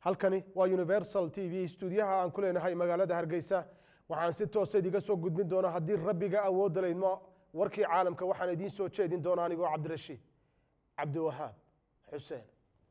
halkani waa universal t v stuudiyaha aan ku leenahay magaalada hargeysa waxaan si toosa idiga soo gudbin doonaa haddii rabbiga awoodda laydmo warkii caalamka waxaan idiin soo jeedin doonaa anigoo cabdirashiid cabdiwahaab xuseen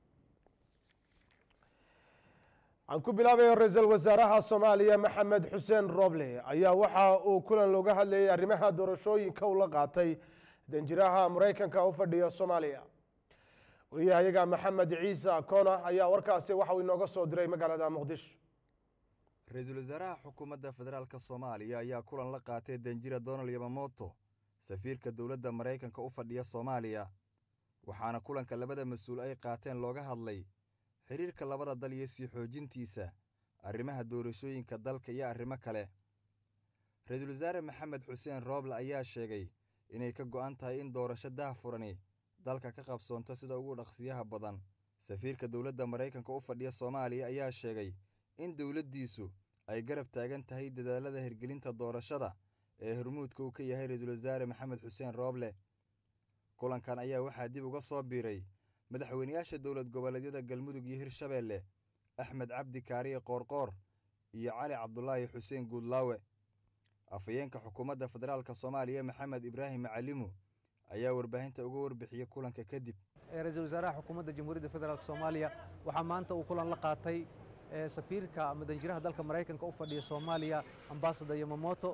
aan ku bilaabayo ra-iisul wasaaraha soomaaliya maxamed xuseen roble ayaa waxa uu kulan looga hadlayay arrimaha doorashooyinka uu la qaatay danjiraha maraykanka u fadhiya soomaaliya wariyahayaga maxamed ciise kona ayaa warkaasi waxa uu inooga soo diray magaalada muqdisho ra-iisul wasaaraha xukuumadda federaalk soomaaliya ayaa kulan la qaatay danjira donald yamamoto safiirka dowladda maraykanka u fadhiya soomaaliya waxaana kulanka labada mas-uul ay qaateen looga hadlay xiriirka labada dal iyo sii xoojintiisa arrimaha doorashooyinka dalka iyo arrimo kale ra-iisul wasaare maxamed xuseen rooble ayaa sheegay inay ka go'an tahay in doorasho daahfurani dalka ka qabsoonto sida ugu dhaqsiyaha badan safiirka dowladda maraykanka u fadhiya soomaaliya ayaa sheegay in dowladdiisu ay garab taagan tahay dadaalada hirgelinta doorashada ee hormuudka uu ka yahay ra-iisul wasaare maxamed xuseen rooble kulankan ayaa waxaa dib uga soo biiray madaxweynayaasha dowlad goboleedyada galmudug iyo hirshabeelle axmed cabdi kaariye qoorqoor iyo cali cabdulaahi xuseen guudlaawe afhayeenka xukuumadda federaalk soomaaliya maxamed ibraahim macalimu ayaa warbaahinta uga warbixiyey kulanka kadib ra-iisul wasaaraha xukuumadda jamhuuriyadda federaalk soomaaliya waxaa maanta uu kulan la qaatay safiirka ama danjiraha dalka maraykanka u fadhiya soomaaliya ambasador yamamoto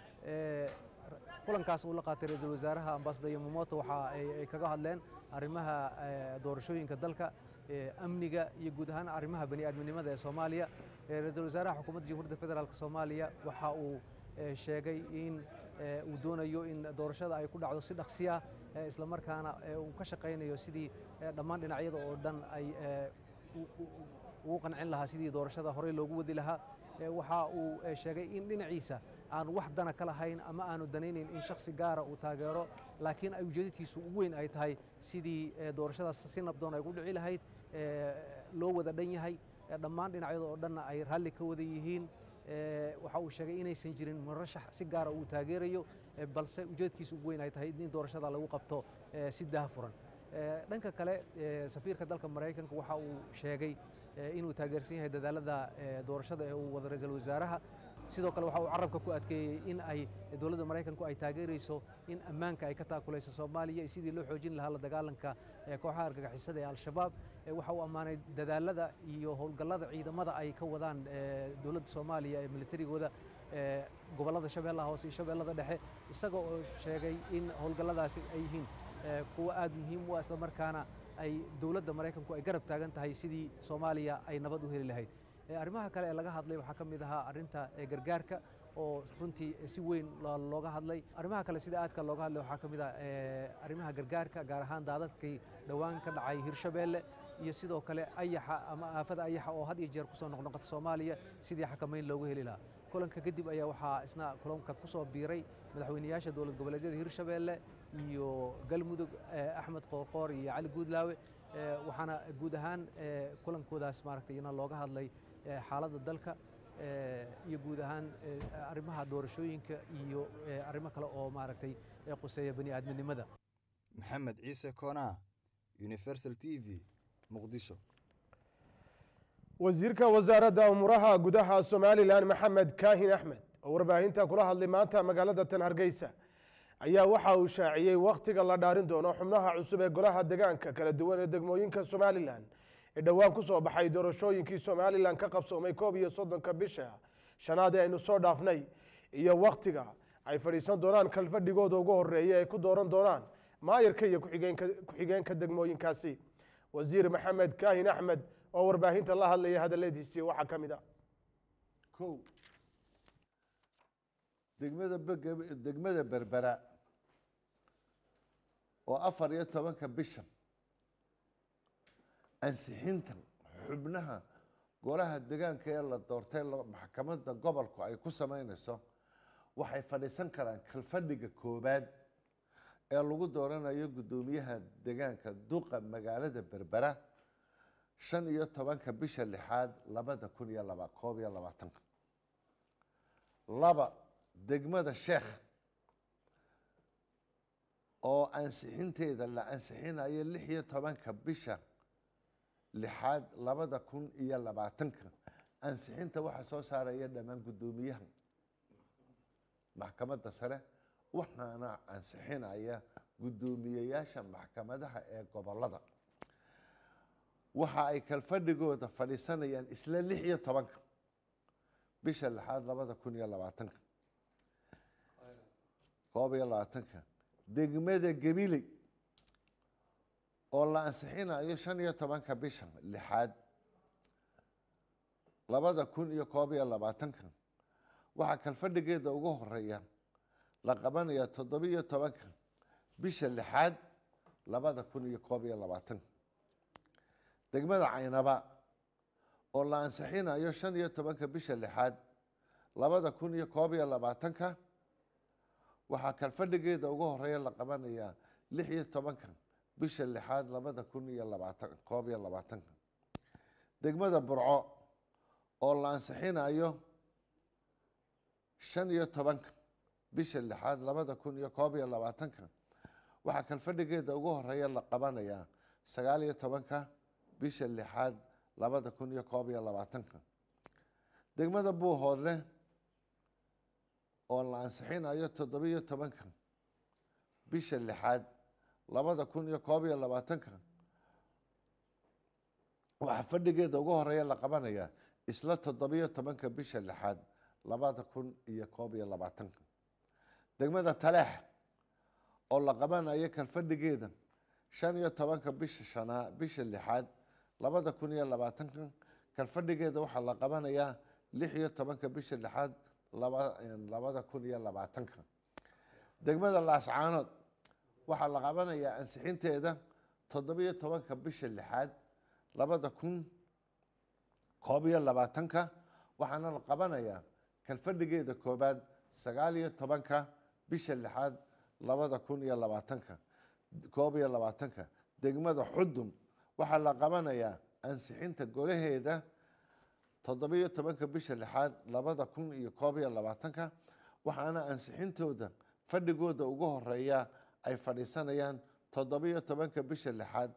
kulankaas uu la qaatay ra-iisul wasaaraha ambasador yamamoto waxa ay kaga hadleen arrimaha doorashooyinka dalka amniga iyo guud ahaan arrimaha bani aadminimada ee soomaaliya ra-iisul wasaaraha xukuumadda jamhuuriyadda federaalk soomaaliya waxa uu sheegay in uu doonayo in doorashada ay ku dhacdo si dhaqsiya isla markaana uu ka shaqaynayo sidii dhammaan dhinacyada oo dhan ay ugu qancin lahaa sidii doorashada horey loogu wadi lahaa waxa uu sheegay in dhinaciisa aanu wax dana ka lahayn ama aanu danaynayn in shaksi gaara uu taageero laakiin ay ujeedadkiisu ugu weyn ay tahay sidii doorashadaas si nabdoon ay ku dhici lahayd loo wada dhan yahay dhammaan dhinacyada oo dhanna ay raalli ka wada yihiin waxa uu sheegay inaysan jirin murashax si gaara uu taageerayo balse ujeedkiisu ugu weyn ay tahay in doorashada lagu qabto si daahfuran dhanka kale safiirka dalka maraykanka waxa uu sheegay inuu taageersan yahay dadaalada doorashada ee uu wada ra-iisul wasaaraha sidoo kale waxa uu carabka ku adkeeyey in ay dowladda maraykanku ay taageerayso in ammaanka ay ka taakulayso soomaaliya sidii loo xoojin lahaa la dagaalanka kooxaha argagixisada ee al-shabaab waxa uu ammaanay dadaalada iyo howlgallada ciidamada ay ka wadaan dowladda soomaaliya ee militarigooda gobollada shabeellaha hoose iyo shabeellada dhexe isaga oo sheegay in howlgalladaasi ay yihiin kuwa aad muhiim u ah isla markaana ay dowladda maraykanku ay garab taagan tahay sidii soomaaliya ay nabad u heli lahayd arrimaha kale ee laga hadlay waxaa ka mid ahaa arrinta gargaarka oo runtii si weyn looga hadlay arrimaha kale sida aadka looga hadlay waxaa ka mid ah arrimaha gargaarka gaar ahaan daadadkii dhowaan ka dhacay hirshabeelle iyo sidoo kale ayaxa ama aafada ayaxa oo had iyo jeer kusoo noqnoqota soomaaliya sidii xakamayn loogu heli lahaa kulanka kadib ayaa waxaa isna kulanka kusoo biiray madaxweynayaasha dowlad goboleedyada hirshabeelle iyo galmudug axmed qoorqoor iyo cali guudlaawe waxaana guud ahaan kulankoodaas maaragtay ina looga hadlay xaaladda dalka iyo guud ahaan arrimaha doorashooyinka iyo arrimo kale oo maaragtay quseeya bani aadminimada maxamed ciise koonaa universal t v muqdisho wasiirka wasaaradda umuuraha gudaha somalilan maxamed kaahin axmed oo warbaahinta kula hadlay maanta magaalada tan hargeysa ayaa waxa uu shaaciyey wakhtiga la dhaarin doono xubnaha cusub ee golaha degaanka kala duwan ee degmooyinka somalilan ee dhowaan ku soo baxay doorashooyinkii somalilan ka qabsoomay koob iyo soddonka bisha shanaad ee aynu soo dhaafnay iyo wakhtiga ay fadhiisan doonaan kalfadhigooda ugu horeeya ay ku dooran doonaan maayarka iyo ku-xigeenka degmooyinkaasi wasiir maxamed kaahin axmed oo warbaahinta la hadlaya hadaladiisii waxaa ka mid a kow degmada degmada berbera oo afar iyo tobanka bishan ansixinta xubnaha golaha degaanka ee la doortay maxkamadda gobolku ay ku sameynayso waxay fadhiisan karaan kalfadhiga koobaad ee lagu dooranayo guddoomiyaha degaanka duqa magaalada berbera shan iyo tobanka bisha lixaad labada kun iyo laba koob iyo labaatanka laba degmada sheekh oo ansixinteeda la ansixinayo lix iyo tobanka bisha lixaad labada kun iyo labaatanka ansixinta waxaa soo saaraya dhammaan guddoomiyaha maxkamadda sare waxaana ansixinaya guddoomiyeyaasha maxkamadaha ee gobolada waxa ay kalfadhigooda fadhiisanayaan isla lix iyo tobanka bisha lixaad labada kun iyo labaatanka koob iyo labaatanka degmada gabiley oo la ansixinayo shan iyo tobanka bisha lixaad labada kun iyo koob iyo labaatanka waxaa kalfadhigeeda ugu horeeya la qabanaya toddobiyo tobanka bisha lixaad labada kun iyo koob iyo labaatanka degmada caynaba oo la ansixinayo shan iyo tobanka bisha lixaad labada kun iyo koob iyo labaatanka waxaa kalfadhigeeda ugu horeeya la qabanaya lix iyo tobanka bisha lixaad labada kun iyo labaatan koob iyo labaatanka degmada burco oo la ansixinayo shan iyo tobanka bisha lixaad labada kun iyo koob iyo labaatanka waxaa kalfadhigeeda ugu horeeya la qabanayaa sagaal iyo tobanka bisha lixaad labada kun iyo koob iyo labaatanka degmada buuhoodle oo la ansixinayo toddobiyo tobanka bisha lixaad labada kun iyo koob iyo labaatanka waxaa fadhigeeda ugu horeeya la qabanayaa isla toddobiyo tobanka bisha lixaad labada kun iyo koob iyo labaatanka degmada taleex oo la qabanayo kalfadhigeeda shan iyo tobanka bisha shanaa bisha lixaad labada kun iyo labaatanka kalfadhigeeda waxaa la qabanayaa lix iyo tobanka bisha lixaad labada kun iyo labaatanka degmada laascaanood waxaa la qabanayaa ansixinteeda toddobiyo tobanka bisha lixaad labada kun koob iyo labaatanka waxaana la qabanayaa kalfadhigeeda koobaad sagaal iyo tobanka bisha lixaad labada kun iyo labaatanka koob iyo labaatanka degmada xudum waxaa la qabanayaa ansixinta golaheeda toddobiyo tobanka bisha lixaad labada kun iyo koob iyo labaatanka waxaana ansixintooda fadhigooda ugu horeeya ay fadhiisanayaan toddobiyo tobanka bisha lixaad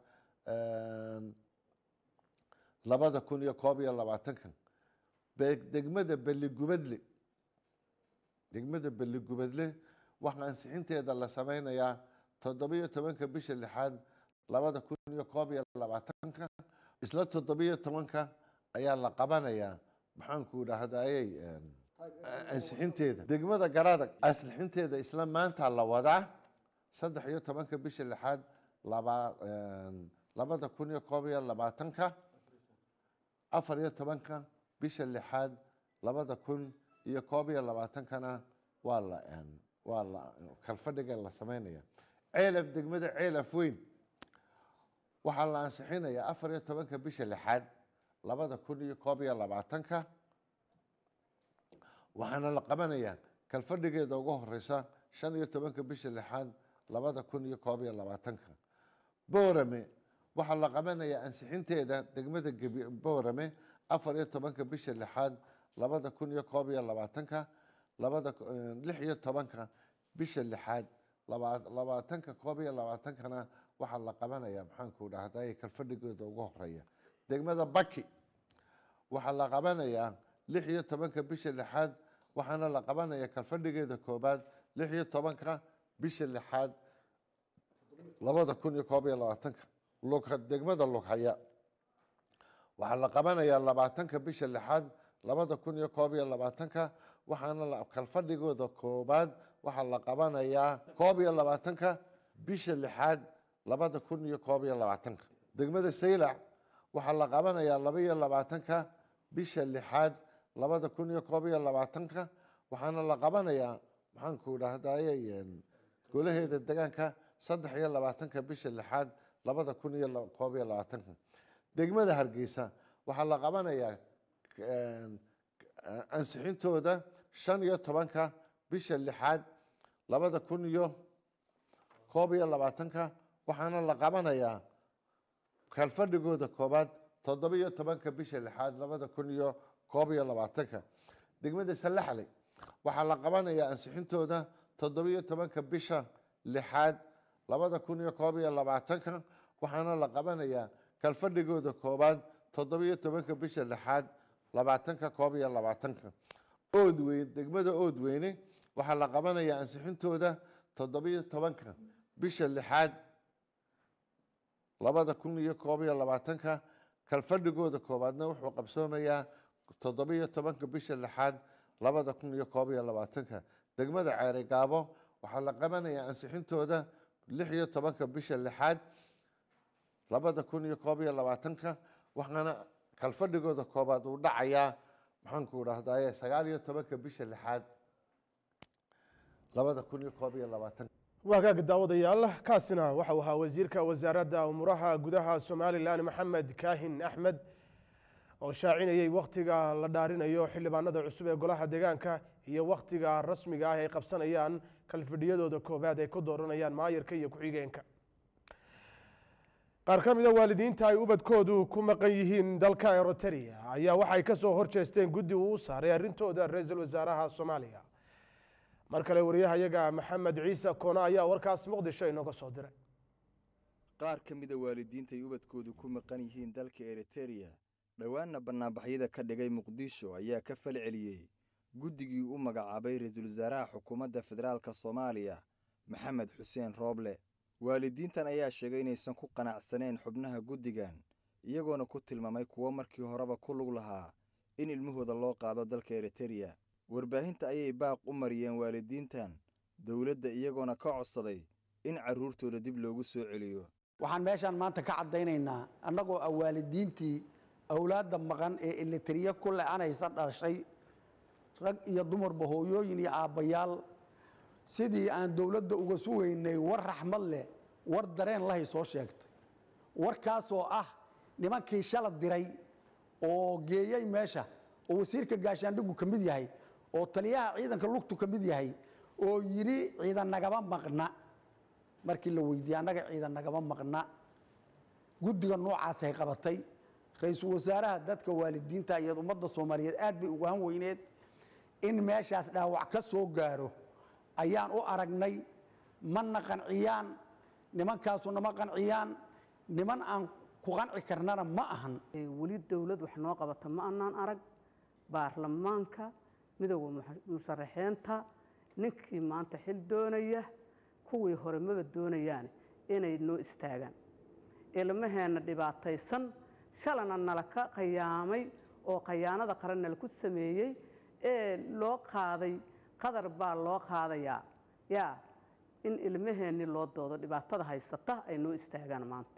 labada kun iyo koob iyo labaatanka degmada beligubadle degmada beligubadle waxaa ansixinteeda la sameynayaa toddobiyo tobanka bisha lixaad labada kun iyo koob iyo labaatanka isla toddobiyo tobanka ayaa la qabanayaa maxaanku dhahdaayey ansixinteeda degmada garadag ansixinteeda isla maanta la wadaa saddex iyo tobanka bisha lixaad laba labada kun iyo koob iyo labaatanka afar iyo tobanka bisha lixaad labada kun iyo koob iyo labaatankana waa la waa la kalfadhiga la sameynaya ceelaf degmada ceelaf weyn waxaa la ansixinayaa afar iyo tobanka bisha lixaad labada kun iyo koob iyo labaatanka waxaana la qabanayaa kalfadhigeeda ugu horeysa shan iyo tobanka bisha lixaad labada kun iyo koob iyo labaatanka boorame waxaa la qabanayaa ansixinteeda degmada boorame afar iyo tobanka bisha lixaad labada kun iyo koob iyo labaatanka labada lix iyo tobanka bisha lixaad labaatanka koob iyo labaatankana waxaa la qabanayaa maxaanku dhahday kalfadhigooda ugu horeeya degmada baki waxaa la qabanayaa lix iyo tobanka bisha lixaad waxaana la qabanaya kalfadhigeeda koobaad lix iyo tobanka bisha lixaad labada kun iyo koob iyo labaatanka degmada lughaya waxaa la qabanayaa labaatanka bisha lixaad labada kun iyo koob iyo labaatanka waxaana kalfadhigooda koobaad waxaa la qabanayaa koob iyo labaatanka bisha lixaad labada kun iyo koob iyo labaatanka degmada saylac waxaa la qabanayaa laba iyo labaatanka bisha lixaad labada kun iyo koob iyo labaatanka waxaana la qabanayaa maxaanku dhahdaye golaheeda degaanka saddex iyo labaatanka bisha lixaad labada kun iyo koob iyo labaatanka degmada hargeysa waxaa la qabanayaa ansixintooda shan iyo tobanka bisha lixaad labada kun iyo koob iyo labaatanka waxaana la qabanayaa kalfadhigooda koobaad toddoba iyo tobanka bisha lixaad labada kun iyo koob iyo labaatanka degmada salaxley waxaa la qabanayaa ansixintooda toddoba iyo tobanka bisha lixaad labada kun iyo koob iyo labaatanka waxaana la qabanayaa kalfadhigooda koobaad toddobiyo tobanka bisha lixaad labaatanka koob iyo labaatanka oodweyn degmada oodweyne waxaa la qabanayaa ansixintooda toddobiyo tobanka bisha lixaad labada kun iyo koob iyo labaatanka kalfadhigooda koobaadna wuxuu qabsoomayaa toddobiyo tobanka bisha lixaad labada kun iyo koob iyo labaatanka degmada ceere gaabo waxaa la qabanayaa ansixintooda lix iyo tobanka bisha lixaad labada kun iyo koob iyo labaatanka waxaana kalfadhigooda koobaad uu dhacayaa maxaanku dhahdaye sagaal iyo tobanka bisha lixaad labada kun iyo koob iyo labaatanka waagaaga daawadayaal kaasina waxau ahaa wasiirka wasaaradda umuuraha gudaha somalilan maxamed kaahin axmed oo shaacinayey wakhtiga la dhaarinayo xildhibaanada cusub ee golaha deegaanka iyo wakhtiga rasmiga ah ay qabsanayaan kalfadhiyadooda koobaad ay ku dooranayaan maayarka iyo ku-xigeenka qaar ka mida waalidiinta ay ubadkoodu ku maqan yihiin dalka eroteria ayaa waxay ka soo horjeesteen guddi uu u saaray arrintooda ra-iisul wasaaraha soomaaliya mar kale wariyahayaga maxamed ciise koona ayaa warkaas muqdisho inooga soo diray qaar ka mida waalidiinta ay ubadkoodu ku maqan yihiin dalka eritereya dhowaanna bannaanbaxyada ka dhigay muqdisho ayaa ka fal celiyey guddigii u magacaabay ra-iisul wasaaraha xukuumadda federaalka soomaaliya maxamed xuseen rooble waalidiintan ayaa sheegay inaysan ku qanacsaneen xubnaha guddigan iyagoona ku tilmaamay kuwo markii horeba ku lug lahaa in ilmahooda loo qaado dalka eritereya warbaahinta ayay baaq u mariyeen waalidiintan dowladda iyagoona ka codsaday in carruurtooda dib loogu soo celiyo waxaan meeshaan maanta ka caddaynaynaa annagoo ah waalidiintii awlaadda maqan ee eletriya ku le-anaysa dhashay rag iyo dumarba hooyooyin iyo aabbayaal sidii aan dowladda uga sugaynay war raxmad leh war dareen lahay soo sheegtay warkaasoo ah nimankii shala diray oo geeyey meesha oo wasiirka gaashaandhigu ka mid yahay oo taliyaha ciidanka lugtu ka mid yahay oo yidhi ciidan nagama maqna markii la weydiiyey annaga ciidan nagama maqna guddiga noocaasay qabatay ra-iisul wasaaraha dadka waalidiinta iyo ummadda soomaaliyeed aad bay ugu han weyneed in meeshaas dhaawac ka soo gaaro ayaan u aragnay mana qanciyaan nimankaasu nama qanciyaan niman aan ku qanci karnana ma ahan weli dowlad wax noo qabata ma anaan arag baarlamaanka midooda musharaxiinta ninkii maanta xil doonaya kuwii hore maba doonayaan inay noo istaagaan ilmaheenna dhibaataysan shalana nala ka qayaamay oo khayaanada qaran nala ku sameeyey ee loo qaaday qadar baa loo qaadayaa yaa in ilmaheenni loo doodo dhibaatada haysata ay noo istaagaan maanta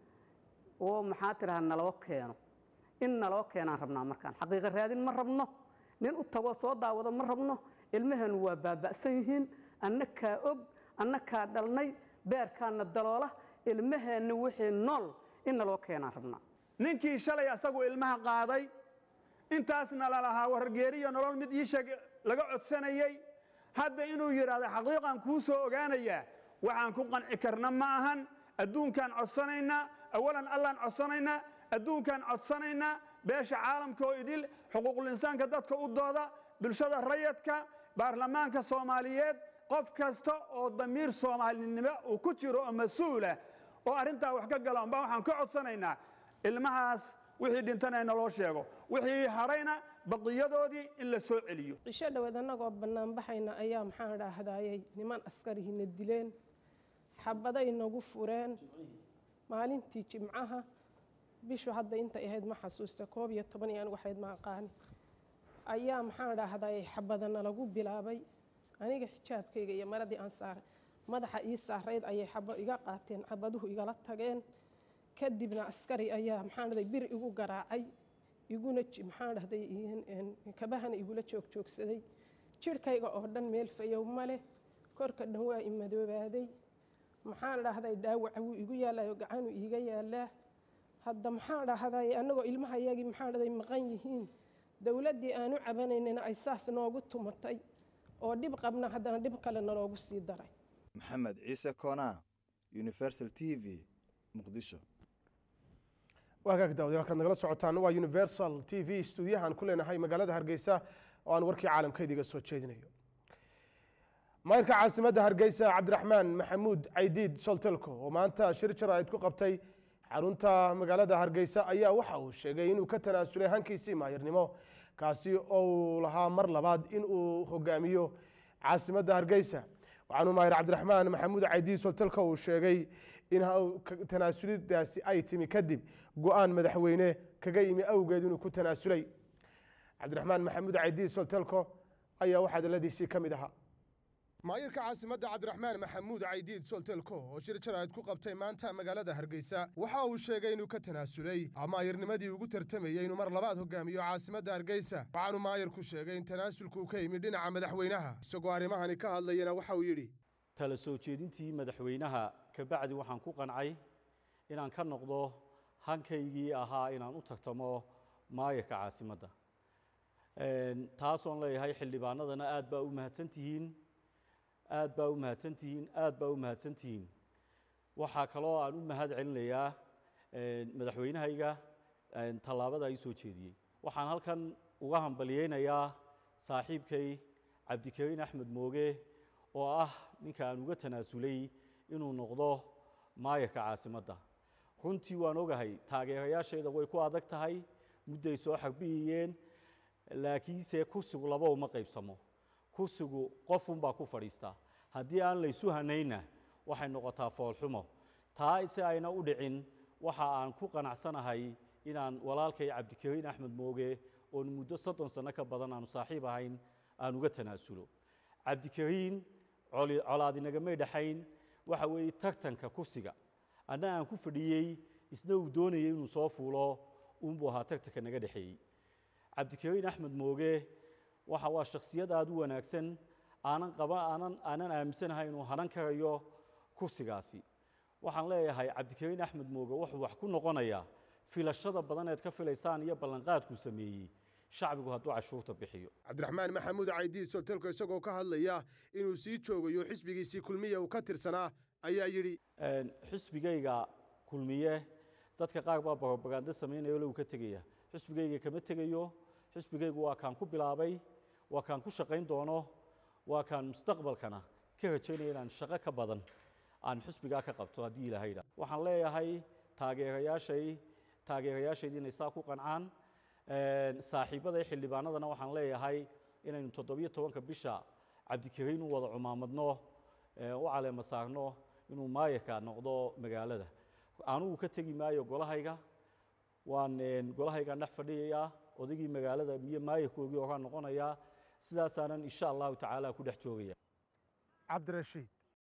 oo maxaa tidhaha naloo keeno in naloo keenaan rabnaa markaan xaqiiqa raadin ma rabno nin u tagoo soo daawado ma rabno ilmaheennu waa baaba'san yihiin annakaa og annakaa dhalnay beerkaana daloola ilmaheenni wixii nool in naloo keenaan rabnaa ninkii shalay asagu ilmaha qaaday intaasna lalahaa wargeeriyo nolol mid ii sheeg laga codsanayey hadda inuu yidhaahdo xaqiiqan kuu soo ogaanayaa waxaan ku qanci karna ma ahan adduunkaan codsanaynaa awalan allaan codsanaynaa adduunkaan codsanaynaa beesha caalamka oo idil xuquuqul-insaanka dadka u dooda bulshada rayadka baarlamaanka soomaaliyeed qof kasta oo damiir soomaalinimo uu ku jiro oo mas-uulah oo arrintaa wax ka gala umbaa waxaan ka codsanaynaa ilmahaas wixii dhintana naloo sheego wixii harayna baqiyadoodii in la soo celiyo cisho dhoweed annagoo bannaanbaxayna ayaa maxaan dhahdayey niman askarihina dileen xabaday nagu fureen maalintii jimcaha bishu hadda intay ahayd ma xasuusta koob iyo toban iyo anigu waxayd ma aqaani ayaa maxaan dhahdayey xabadana lagu bilaabay aniga xijaabkayga iyo maradii aan saaray madaxa ii saarayd ayay xabo iga qaateen xabaduhu igala tageen kadibna askari ayaa maxaan dhahday bir igu garaacay iguna maxaan dhahday kabahana igula joogjoogsaday jirhkayga oo dhan meel fayow ma leh korka dhan waa i madoobaaday maxaan dhahday dhaawaca wuu igu yaalayo gacanuu iiga yaalaa hadda maxaan dhahday annagoo ilmahayagii maxaan dhahday maqan yihiin dowladdii aanu cabanaynana ay saas noogu tumatay oo dhib qabna haddana dhib kale naloogu sii daray maxamed ciise koonaa universal t v muqdisho waagaag daawadayaal halkaad nagala socotaan waa universal t v stuudiyahan ku leenahay magaalada hargeysa oo aan warkii caalamkeeda iga soo jeedinayo mayrka caasimadda hargeysa cabdiraxmaan maxamuud caydiid soltelko oo maanta shir jaraa'id ku qabtay xarunta magaalada hargeysa ayaa waxa uu sheegay inuu ka tanaasulay hankiisii maayirnimo kaasi oo uu lahaa mar labaad in uu hogaamiyo caasimadda hargeysa waxaanu maayir cabdiraxmaan maxamuud caydiis hotelka uu sheegay in tanaasulidaasi ay timi kadib go-aan madaxweyne kaga yimi awgeed inuu ku tanaasulay cabdiraxmaan maxamuud caydiis hotelko ayaa waxaa daladiisii ka mid ahaa maayirka caasimadda cabdiraxmaan maxamuud caydiid soltelko oo shir jaraa'id ku qabtay maanta magaalada hargeysa waxa uu sheegay inuu ka tanaasulay maayirnimadii ugu tartamayey inuu mar labaad hogaamiyo caasimadda hargeysa waxaanu maayirku sheegay in tanaasulku ka yimid dhinaca madaxweynaha isagoo arrimahani ka hadlayana waxa uu yidhi tala soo jeedintii madaxweynaha kabacdi waxaan ku qancay inaan ka noqdo hankaygii ahaa inaan u tartamo maayirka caasimadda taasoon leeyahay xildhibaanadana aad baa u mahadsan tihiin aad baa u mahadsan tihiin aad baa u mahadsan tihiin waxaa kaloo aan u mahad celinayaa madaxweynahayga tallaabada ay soo jeediyey waxaan halkan uga hambaliyeynayaa saaxiibkay cabdikariin axmed mooge oo ah ninka aan uga tanaasulay inuu noqdo maayarka caasimadda runtii waan ogahay taageerayaashayda way ku adag tahay mudday soo xarbiyayeen laakiinse kursigu laba uma qaybsamo kursigu qofunbaa ku fadhiistaa haddii aan laysu hanayna waxay noqotaa foolxumo taa si ayna u dhicin waxa aan ku qanacsanahay inaan walaalkay cabdikariin axmed mooge oon muddo soddon sanno ka badan aanu saaxiib ahayn aan uga tanaasulo cabdikariin colaadinagamay dhexayn waxa weeye tartanka kursiga anna aan ku fadhiyey isna uu doonayay inuu soo fuulo uunbuu ahaa tartanka naga dhexeeyey cabdikariin axmed mooge waxa waa shakhsiyad aada u wanaagsan aanan qaba aanan aanan aaminsanahay inuu hanan karayo kursigaasi waxaan leeyahay cabdikariin axmed mooge wuxuu wax ku noqonayaa filashada badan eed ka filaysaan iyo ballanqaadkuu sameeyey shacbigu hadduu cashuurta bixiyo cabdiraxmaan maxamuud caydiis hotelka isagoo ka hadlaya inuu sii joogayo xisbigiisii kulmiya uu ka tirsanaa ayaa yidhi xisbigayga kulmiye dadka qaar baa barobaganda samaynaya olow ka tegaya xisbigayga kama tegayo xisbigaygu waa kaan ku bilaabay waa kaan ku shaqayn doono waa kaan mustaqbalkana ka rajaynaya inaan shaqo ka badan aan xisbigaa ka qabto haddii ilaahayda waxaan leeyahay taageerayaashay taageerayaashayda inay saa ku qancaan saaxiibaday xildhibaanadana waxaan leeyahay inaynu toddobiyo tobanka bisha cabdikariin u wada cumaamadno u caleema saarno inuu maayarka noqdo magaalada anugu ka tegi maayo golahayga waan golahaygaan dhex fadhiyayaa odaygii magaalada iyo maayarkoogii oraa noqonayaa sidaasaanan insha allahu tacaala ku dhex joogaya cabdirashiid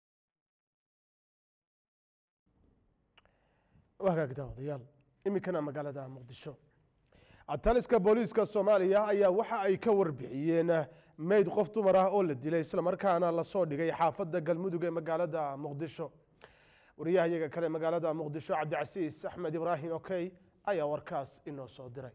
wagaagda odayaal iminkana magaalada muqdisho taliska booliiska soomaaliya ayaa waxa ay ka warbixiyeen meyd qof dumar ah oo la dilay islamarkaana lasoo dhigay xaafadda galmudug ee magaalada muqdisho wariyahayaga kale magaalada muqdisho cabdicasiis axmed ibraahim okey ayaa warkaas inoo soo diray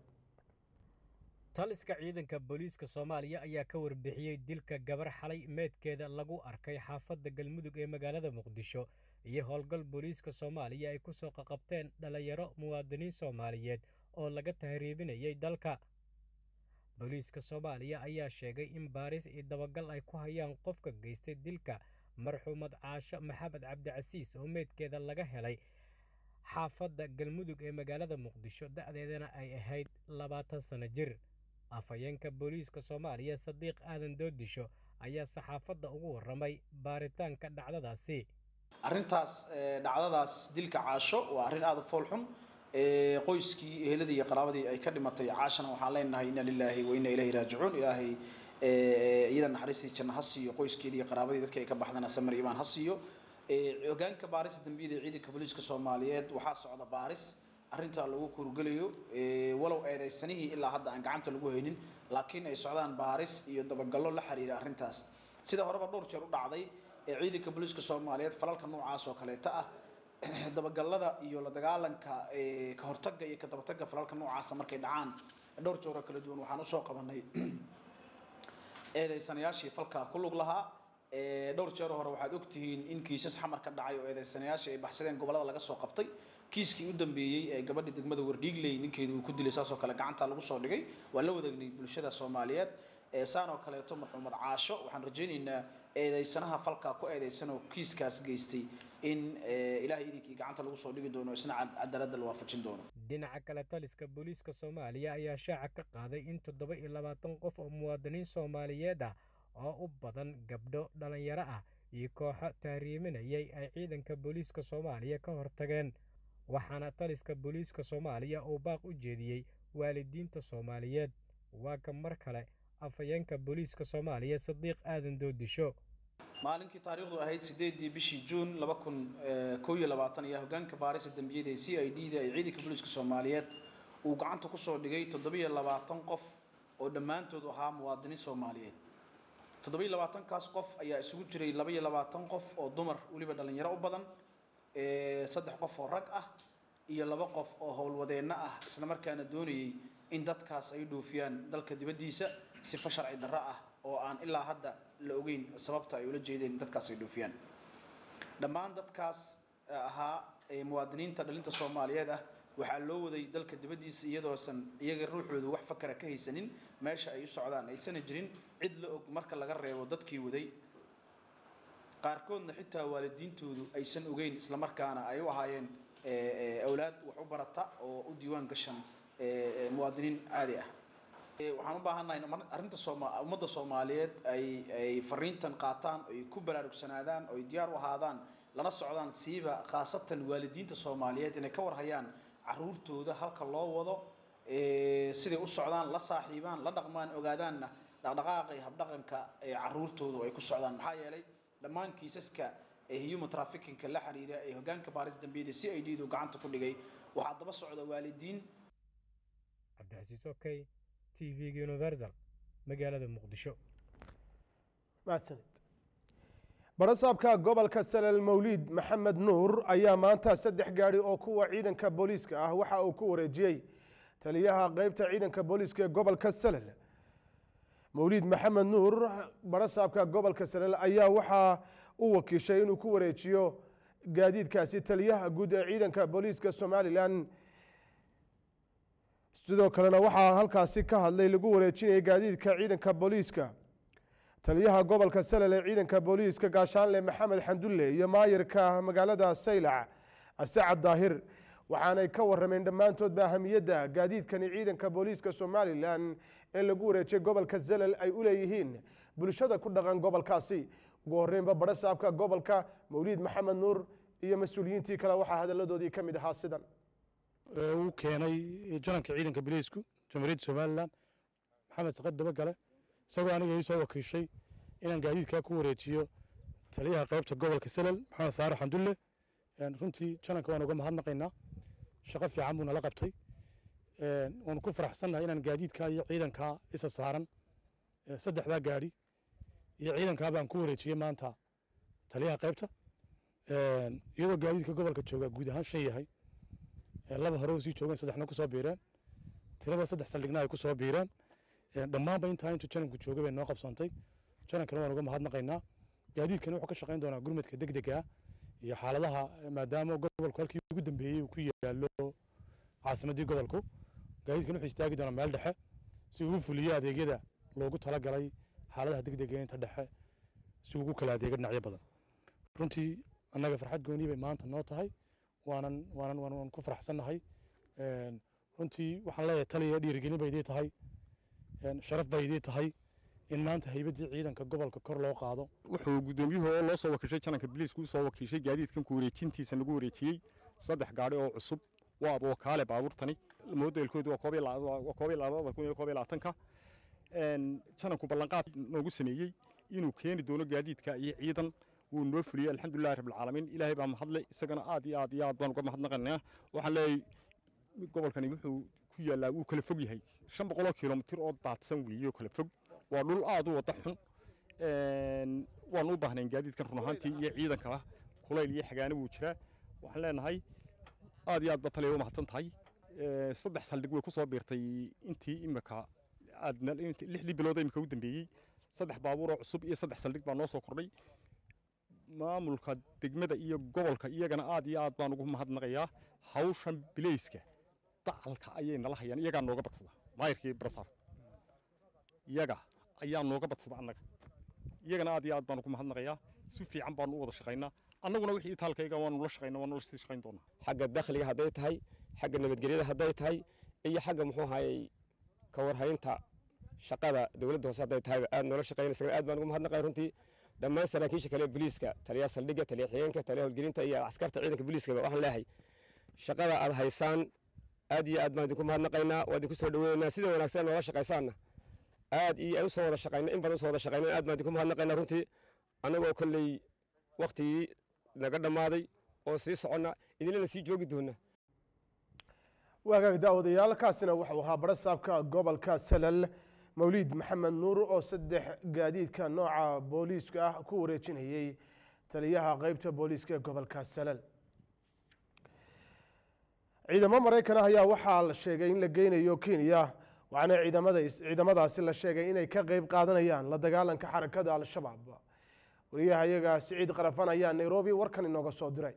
taliska ciidanka booliiska soomaaliya ayaa ka warbixiyey dilka gabar xalay meedkeeda lagu arkay xaafadda galmudug ee magaalada muqdisho iyo howlgal booliiska soomaaliya ay ku soo qaqabteen dhallinyaro muwaadiniin soomaaliyeed oo laga tahriibinayay dalka booliiska soomaaliya ayaa sheegay in baaris iyo dabagal ay ku hayaan qofka geystay dilka marxuumad caasho maxamed cabdicasiis oo meydkeeda laga helay xaafadda galmudug ee magaalada muqdisho da'deedana ay ahayd labaatan sano jir afhayeenka booliiska soomaaliya sadiiq aadan doodisho ayaa saxaafadda ugu warramay baaritaanka dhacdadaasi arrintaas dhacdadaas dilka caasho waa arrin aada u foolxun qoyskii eheladii iyo qaraabadii ay ka dhimatay caashana waxaan leenahay inna lilaahi wa inna ilayhi raajicuun ilaahay iyada naxariistii janno ha siiyo qoyskeedii iyo qaraabadii dadka ay ka baxdana samir imaan ha siiyo hogaanka baarista dambiyada ee ciidanka booliiska soomaaliyeed waxaa socda baaris arrintaa lagu kurgelayo walow eedaysanihii ilaa hadda aan gacanta lagu haynin laakiin ay socdaan baaris iyo dabagallo la xiriira arrintaas sida horeba dhowr jeer u dhacday ee ciidanka booliiska soomaaliyeed falalka noocaas oo kaleeta ah dabagallada iyo la dagaalanka ka hortagga iyo ka dabatagga falalka noocaasa markay dhacaan dhowr jeer oo kala duwan waxaan usoo qabanay eedaysanayaashii falkaa ku lug lahaa dhowr jeer hore waxaad ogtihiin in kiisas xamar ka dhacay oo eedaysanayaashii ay baxsadeen gobollada laga soo qabtay kiiskii u dambeeyey ee gabadhii degmada wardhiigley ninkeedu uu ku dilay saasoo kale gacanta lagu soo dhigay waa la wadaagnay bulshada soomaaliyeed saan oo kaleeto marxuumad caasho waxaan rajaynaynaa eedaysanaha falkaa ku eedaysan oo kiiskaas geystay in ilaahay idinkii gacanta lagu soo dhigi doono isna cadaaladda la waafajin doono dhinaca kale taliska booliiska soomaaliya ayaa shaaca ka qaaday in toddoba iyo labaatan qof oo muwaadiniin soomaaliyeed ah oo u badan gabdho dhallinyaro ah iyo kooxo tahriiminayay ay ciidanka booliiska soomaaliya ka hortageen waxaana taliska booliiska soomaaliya uu baaq u jeediyey waalidiinta soomaaliyeed waa ka mar kale afhayeenka booliiska soomaaliya sadiiq aadan doodisho maalinkii taariikhdu ahayd sideedii bishii juun laba kun koo iyo labaatan ayaa hogaanka baarista dembiyada ee c i d da ee ciidanka booliiska soomaaliyeed uu gacanta kusoo dhigay toddobiyo labaatan qof oo dhammaantood ahaa muwaadiniin soomaaliyeed toddobiyo labaatankaas qof ayaa isugu jiray labaiyo labaatan qof oo dumar weliba dhallinyaro u badan saddex qof oo rag ah iyo laba qof oo howlwadeenno ah isla markaana doonayay in dadkaas ay dhoofiyaan dalka dibaddiisa sifo sharci darro ah oo aan ilaa hadda la ogeyn sababta ay ula jeedeen dadkaas ay dhoofiyaan dhammaan dadkaas ahaa muwaadiniinta dhalinta soomaaliyeed ah waxaa loo waday dalka dibaddiisa iyadoosan iyaga ruuxoodu wax fakara ka haysanin meesha ay u socdaan aysana jirin cid la og marka laga reebo dadkii waday qaarkoodna xitaa waalidiintoodu aysan ogeyn islamarkaana ay u ahaayeen awlaad wax u barata oo u diiwaan gashan muwaadiniin caadi ah waxaan u baahannahay in arrinta sooma ummadda soomaaliyeed ay ay fariintan qaataan ay ku baraarugsanaadaan oo ay diyaar u ahaadaan lana socdaan siiba khaasatan waalidiinta soomaaliyeed inay ka warhayaan caruurtooda halka loo wado siday u socdaan la saaxiibaan la dhaqmaan ogaadaanna dhaqdhaqaaqa iyo habdhaqanka ee caruurtoodu ay ku socdaan maxaa yeelay dhammaan kiisaska ee human trafficking la xiriira ee hogaanka baaris dambiyada c i d du gacanta ku dhigay waxaa daba socda waalidiin cabdixasiis okey t v-ga universal magaalada muqdisho mahadsanid barasaabka gobolka salel mawliid maxamed nuur ayaa maanta saddex gaadhi oo kuwa ciidanka booliiska ah waxa uu ku wareejiyey taliyaha qeybta ciidanka booliiska ee gobolka salel mawliid maxamed nuur barasaabka gobolka salel ayaa waxaa u wakiishay inuu ku wareejiyo gaadiidkaasi taliyaha guud ee ciidanka booliiska somalilan sidoo kalena waxaa halkaasi ka hadlay lagu wareejinayay gaadiidka ciidanka booliiska taliyaha gobolka salel ee ciidanka booliiska gaashaanle maxamed xandulle iyo maayirka magaalada saylac asacad daahir waxaanay ka warameen dhammaantoodba ahamiyadda gaadiidkani ciidanka booliiska somalilan ee lagu wareejiyay gobolka salel ay u leeyihiin bulshada ku dhaqan gobolkaasi ugu horreynba barasaabka gobolka mawliid maxamed nuur iyo mas-uuliyiintii kale waxaa hadalladoodii ka mid ahaa sidan uu keenay jananka ciidanka biliisku jamhuuriyadda somalilan maxamed saqad dabagale isagoo aniga ii soo wakiishay inaan gaadiidkaa ku wareejiyo taliyaha qaybta gobolka salel maxamed faarax xandulle runtii jananka waan uga mahadnaqaynaa shaqo fiican buu nala qabtay waanu ku faraxsannahay inaan gaadiidkaa iyo ciidankaa isa saaran saddexdaa gaadhi iyo ciidankaa baan ku wareejiyey maanta taliyaha qaybta iyadoo gaadiidka gobolka jooga guud ahaan shan yahay laba hore sii joogeen saddexna ku soo biireen tirada saddex saldhigna ay ku soo biireen dhammaanba intaa intuu jananku joogay bay noo qabsoontay janankana waan uga mahadnaqaynaa gaadiidkani wuxuu ka shaqayn doonaa gurmadka degdega iyo xaaladaha maadaama gobolku halkii ugu dambeeyey uu ku yaalo caasimaddii gobolku gaadiidkan wuxuu istaagi doonaa meel dhexe si uu u fuliyo adeegyada loogu talagalay xaaladaha degdega inta dhexe si ugu kala adeega dhinacyo badan runtii annaga farxad gooni bay maanta noo tahay waanan waanan waan ku faraxsannahay runtii waxaan leeyahay taliya dhiirigelin bay idii tahay sharaf bay idii tahay in maanta haybaddii ciidanka gobolka kor loo qaado wuxuu guddoomiyuhu oo loo soo wakiishay jananka biliisku u soo wakiishay gaadiidkan ku wareejintiisa lagu wareejiyey saddex gaadhi oo cusub waa wakaale baabuurtani modelkoodu waa koob iyo labada kun iyo koob iyo labaatanka jananku ballanqaad noogu sameeyey inuu keeni doono gaadiidka iyo ciidan wuu noo fuliyey alxamdulilahi rabbilcaalamiin ilaahay baa mahadle isagana aad iyo aad iyo aad baan uga mahadnaqanaa waxaan leeyahay gobolkani wuxuu ku yaallaa wuu kala fog yahay shan boqoloo kilomitir oo daadsan weeye oo kala fog waa dhul aad u wada xun waan u baahnayn gaadiidkan run ahaantii iyo ciidanka kulayl iyo xagaano wuu jiraa waxaan leenahay aad iyo aad ba taliya u mahadsan tahay saddex saldhig way ku soo biirtay intii imika aad lixdii bilood imika u dambeeyey saddex baabuur oo cusub iyo saddex saldhig baa noo soo kordhay maamulka degmada iyo gobolka iyagana aad iyo aad baan ugu mahadnaqayaa hawshan bileyska dacalka ayay nala hayaan iyagaa nooga badsada maayirkii barasaar iyaga ayaa nooga badsada annaga iyagana aad iyo aad baan ugu mahadnaqayaa si fiican baanu u wada shaqaynaa annaguna wixii itaalkayga waanu la shaqayna waanu la sii shaqayn doonaa xagga dakhliga hadday tahay xagga nabadgelyada hadday tahay iyo xagga muxuu ahayey ka warhaynta shaqada dowladda hoose hadday tahay aad noola shaqaynaysa aad baan ugu mahadnaqay runtii dhammaan saraakiisha kale booliiska taliyaha saldhigga taliya xigeenka taliya howlgelinta iyo askarta ciidanka booliiskaba waxaan leeyahay shaqada aad haysaan aad iyo aad baan idinku mahadnaqaynaa waa idinku soo dhaweynaynaa sida wanaagsan noola shaqaysaanna aad iyo usoo wada shaqayna in badan usoo wada shaqayna aad baan idinku mahadnaqaynaa runtii annagoo kolley waktigii naga dhammaaday oo sii soconna idinlana sii joogi doona waagaag daawadayaal kaasina wuxuu ahaa barasaabka gobolka salal mawliid maxamed nuur oo saddex gaadiidka nooca booliiska ah ku wareejinayey taliyaha qeybta booliiska ee gobolka salal ciidamo maraykan ah ayaa waxaa la sheegay in la geynayo kenya waxaana ciidamada ciidamadaasi la sheegay inay ka qeyb qaadanayaan la dagaalanka xarakada al-shabaab wariyaha iyaga siciid qarafan ayaa nairobi warkan inooga soo diray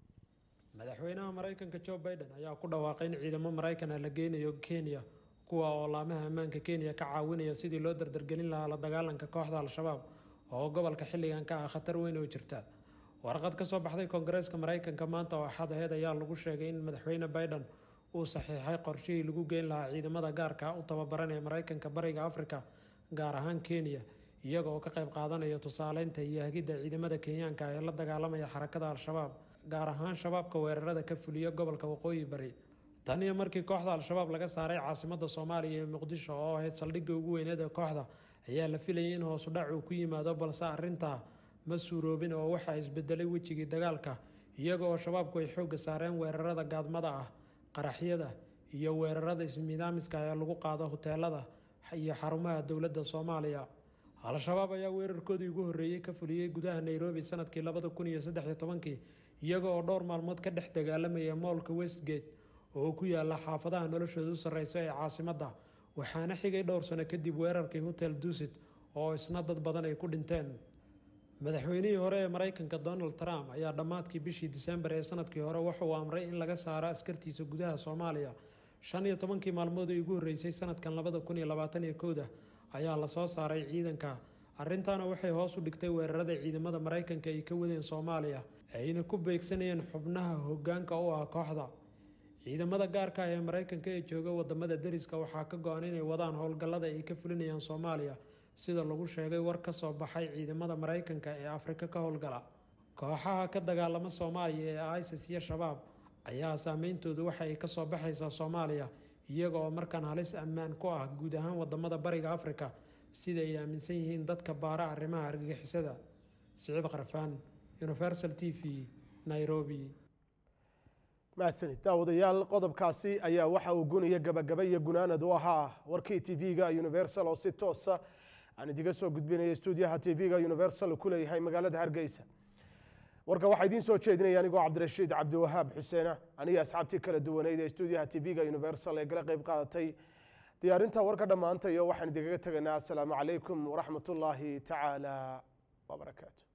madaxweynaha maraykanka joe biden ayaa ku dhawaaqay in ciidamo maraykan ah la geynayo kenya kuwa oo laamaha ammaanka kenya ka caawinaya sidii loo dardargelin lahaa la dagaalanka kooxda al-shabaab oo gobolka xilligan ka ah khatar weyn oo jirta warqad ka soo baxday koongareeska maraykanka maanta oo axad aheed ayaa lagu sheegay in madaxweyne biden uu saxiixay qorshihii lagu geyn lahaa ciidamada gaarka u tababaran ee maraykanka bariga afrika gaar ahaan kenya iyaga oo ka qayb qaadanaya tusaaleynta iyo hagidda ciidamada kenyaanka ee la dagaalamaya xarakada al-shabaab gaar ahaan shabaabka weerarada ka fuliya gobolka waqooyi bari tan iyo markii kooxda al-shabaab laga saaray caasimada soomaaliya ee muqdisho oo ahayd saldhigga ugu weyneed ee kooxda ayaa la filayay in hoosu dhac uu ku yimaado balse arrintaa ma suuroobin oo waxaa isbedelay wejigii dagaalka iyaga oo shabaabku ay xoogga saareen weerarada gaadmada ah qaraxyada iyo weerarada ismidaamiska ee lagu qaado huteelada iyo xarumaha dowladda soomaaliya al-shabaab ayaa weerarkoodii ugu horreeyey ka fuliyey gudaha nairobi sanadkii labada kun iyo saddex iyo tobankii iyaga oo dhowr maalmood ka dhex dagaalamaya moolka westgate oo ku yaala xaafadaha noloshooda u sarreysa ee caasimadda waxaana xigay dhowr sano kadib weerarkii hotel dusit oo isna dad badan ay ku dhinteen madaxweynihii hore ee maraykanka donald trump ayaa dhammaadkii bishii disembar ee sanadkii hore wuxuu amray in laga saaro askartiisa gudaha soomaaliya shan iyo tobankii maalmood ee ugu horreysay sanadkan labada kun iyo labaatan iyo kowda ayaa lasoo saaray ciidanka arrintaana waxay hoos u dhigtay weerarada ciidamada maraykanka ay ka wadeen soomaaliya ayna ku beegsanayeen xubnaha hoggaanka u ah kooxda ciidamada gaarka ah ee maraykanka ee jooga wadamada deriska waxaa ka go-an inay wadaan howlgallada ay ka fulinayaan soomaaliya sida lagu sheegay war ka soo baxay ciidamada maraykanka ee afrika ka howlgala kooxaha ka dagaalama soomaaliya ee isis iyo shabaab ayaa saameyntoodu waxa ay kasoo baxaysaa soomaaliya iyaga oo markaan halis ammaan ku ah guud ahaan wadamada bariga afrika sida ay aaminsan yihiin dadka baara arrimaha argagixisada siciid qarfaan universal t v nairobi mahadsanid daawadayaal qodobkaasi ayaa waxa uu gunaya gabagaba iyo gunaanad u ahaa warkii t v-ga universal oo si toosa aan idiga soo gudbinaya stuudiyaha t v-ga universal ku leeyahay magaalada hargeysa warka waxaa idiin soo jeedinaya anigoo cabdirashiid cabdiwahaab xuseena aniga asxaabtii kala duwaneyd ee stuudiyaha t v-ga universal ee kala qayb qaadatay diyaarinta warka dhammaanta iyo waxaan idinkaga tegaynaa asalaamu calaykum waraxmat ullaahi tacaala wabarakaatu